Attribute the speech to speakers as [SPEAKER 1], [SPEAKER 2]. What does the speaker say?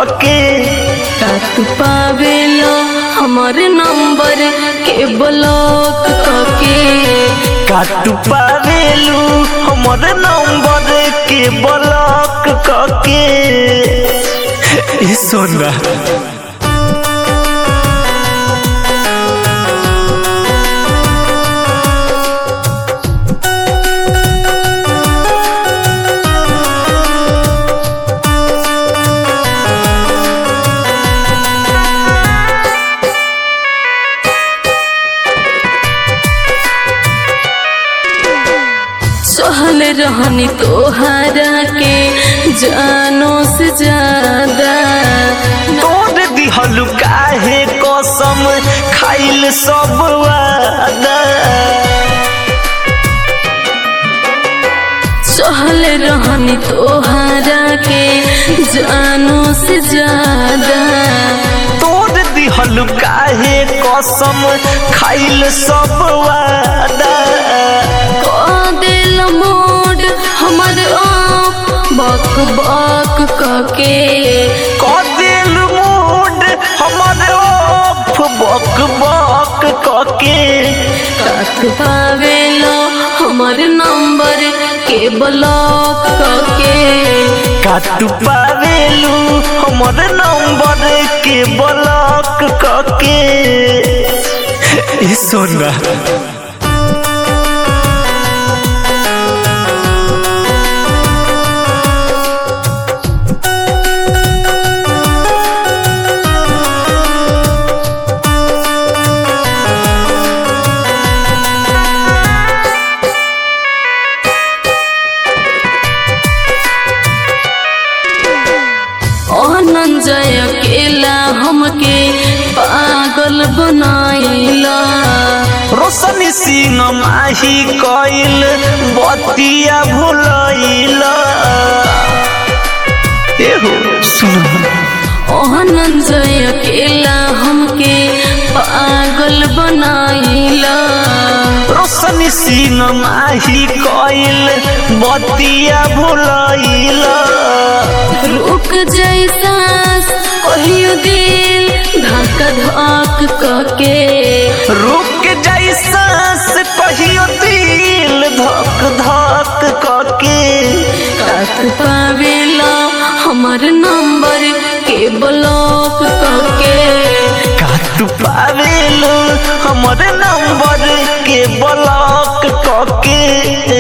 [SPEAKER 1] कके
[SPEAKER 2] रात पावेला हमर नंबर के ब्लॉक करके
[SPEAKER 1] काटू पावेलू हमर नंबर के ब्लॉक कके ई सोना
[SPEAKER 2] सोहल रहनी तोहरा के जानो से ज्यादा
[SPEAKER 1] तोड़ दिहलु काहे कसम खाइल सब वादा
[SPEAKER 2] सोहल रहनी तोहरा के जानो से ज्यादा
[SPEAKER 1] तोड़ दिहलु काहे कसम खाइल सब वादा
[SPEAKER 2] को दिल मोड हमर आप बक बक कके
[SPEAKER 1] कदिल मूड हमर ओफ बक बक कके
[SPEAKER 2] काट पावेलो हमर नंबर के ब्लॉक कके
[SPEAKER 1] काटू पावेलू हमर नंबर के ब्लॉक कके ई सोना
[SPEAKER 2] अनंजय अकेला हमके पागल बनाइला
[SPEAKER 1] रोशनी सिंह माही कइल बतिया भुलैला एहो सुन
[SPEAKER 2] अनंजय अकेला हमके पागल बनाइला
[SPEAKER 1] रोशनी सिंह माही कइल बतिया भुलैला
[SPEAKER 2] रुक जैसा कहियो दिल धक धक कके
[SPEAKER 1] रुक जैसा से कहियो दिल धक धक कके
[SPEAKER 2] काट पावेला हमर नंबर के ब्लॉक कके
[SPEAKER 1] काटू पावेलू हमर नंबर के ब्लॉक कके